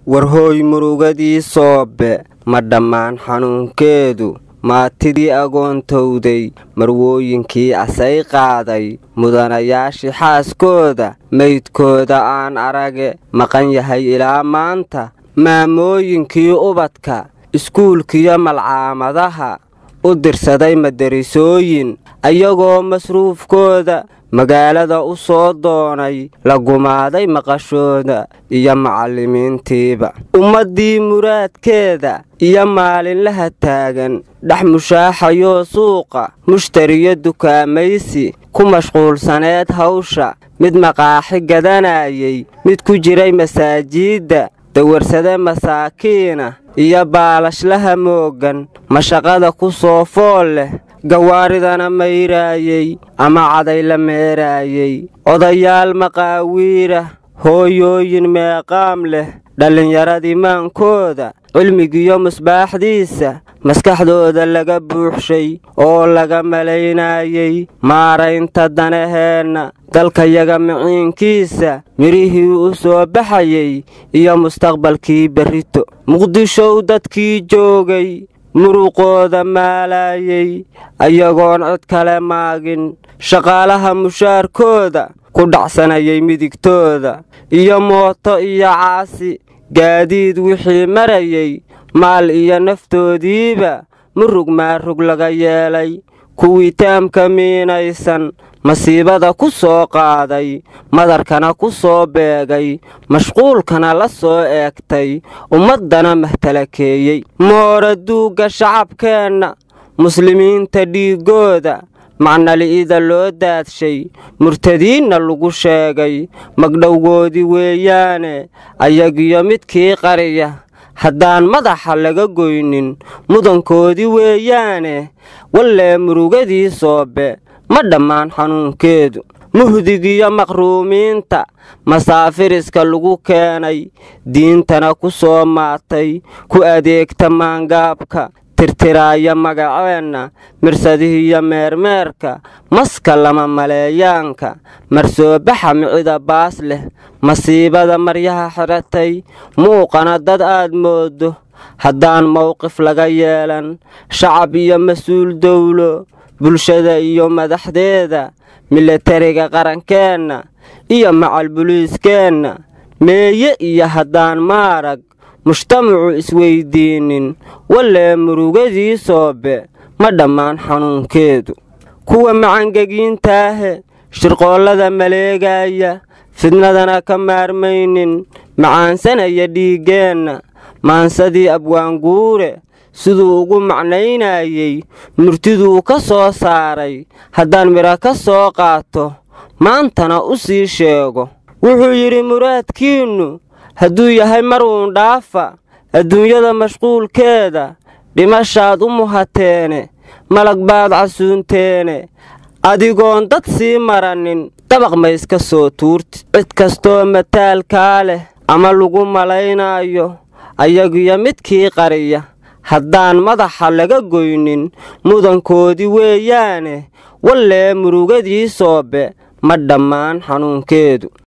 warhooy murugadii soobe ma dhammaan xanuunkeedu maatidii agoontowday marwooyinkii asay qaaday mudanayaashii xaaskooda meydkooda aan arage maqan yahay ilaa maanta maamooyinkii ubadka iskuulkiyo malcaamadaha u dirsaday madarisooyin ayagoo masruufkooda magaalada u soo doonay la gumaaday maqashooda iyo macallimiintiiba ummaddii muraadkeeda iyo maalinlaha taagan dhex mushaaxayoo suuqa mushtariyo dukaamaysi ku mashquulsaneed hawsha mid maqaaxi gadanayay mid ku jiray masaajiidda dawarsade masaakiina iyo baalashlaha moogan mashaqada ku soo fool leh gawaaridana mayraayey ama caday la meeraayey odayaal maqaawiira hooyooyin meeqaam leh dhallinyaradii maankooda cilmigiyo musbaaxdiisa maskaxdooda laga buuxshay oo laga malaynaayey maaraynta danaheenna dalkayaga miciinkiisa midhihii u soo baxayey iyo mustaqbalkii berrito muqdishow dadkii joogay muruqooda maalaayey ayagoon cid kale maagin shaqaalaha mushaarkooda ku dhacsanayay midigtooda iyo mooto iyo caasi gaadiid wixii marayey maal iyo naftoodiiba murug maarug laga yeelay kuwii taamka miinaysan masiibada ku soo qaaday madarkana ku soo beegay mashquulkana la soo eegtay ummaddana mahtalakeeyey moora duugga shacabkeenna muslimiinta dhiiggooda macnali'ida loo daadshay murtadiinna lagu sheegay magdhowgoodii weeyaane ayagiyo midkii qariya haddaan madaxa laga goynin mudankoodii weeyaane wallee murugadii soobe ma dhammaan xanuunkeedu muhdigiyo maqruumiinta masaafiriska lagu keenay diintana ku soo maatay ku adeegta maangaabka tirtiraaya magaceenna mirsadihiyo meermeerka maska lama maleeyaanka marsoobaxa micida baas leh masiibada maryaha xidhatay muuqana dad aad mooddo haddaan mowqif laga yeelan shacab iyo mas-uul dowlo bulshada iyo madaxdeeda milatariga qarankeenna iyo macal buliiskeenna meeye iyo haddaan maarag mujtamacu isweyddiinnin wallee murugadii soobe ma dhammaan xanuunkeedu kuwa macangegiintaahe shirqoollada maleegaya fidnadana ka maarmaynin macaansanaya dhiiggeenna maansadii abwaanguure siduu ugu macnaynayey murtiduu ka soo saaray haddaan midha ka soo qaato maantana u sii sheego wuxuu yidhi muraadkiinnu hadduu yahay mar uun dhaafa adduunyada mashquulkeeda dhimashaad u muhateene malag baad casuunteene adigoon dad sii maranin dabaq mayska soo tuurti cid kastoo mataalkaa leh ama lagu malaynaayo ayagiyo midkii qariya haddaan madaxa laga goynin mudankoodii weeyaane wallee murugadii soobe ma dhammaan xanuunkeedu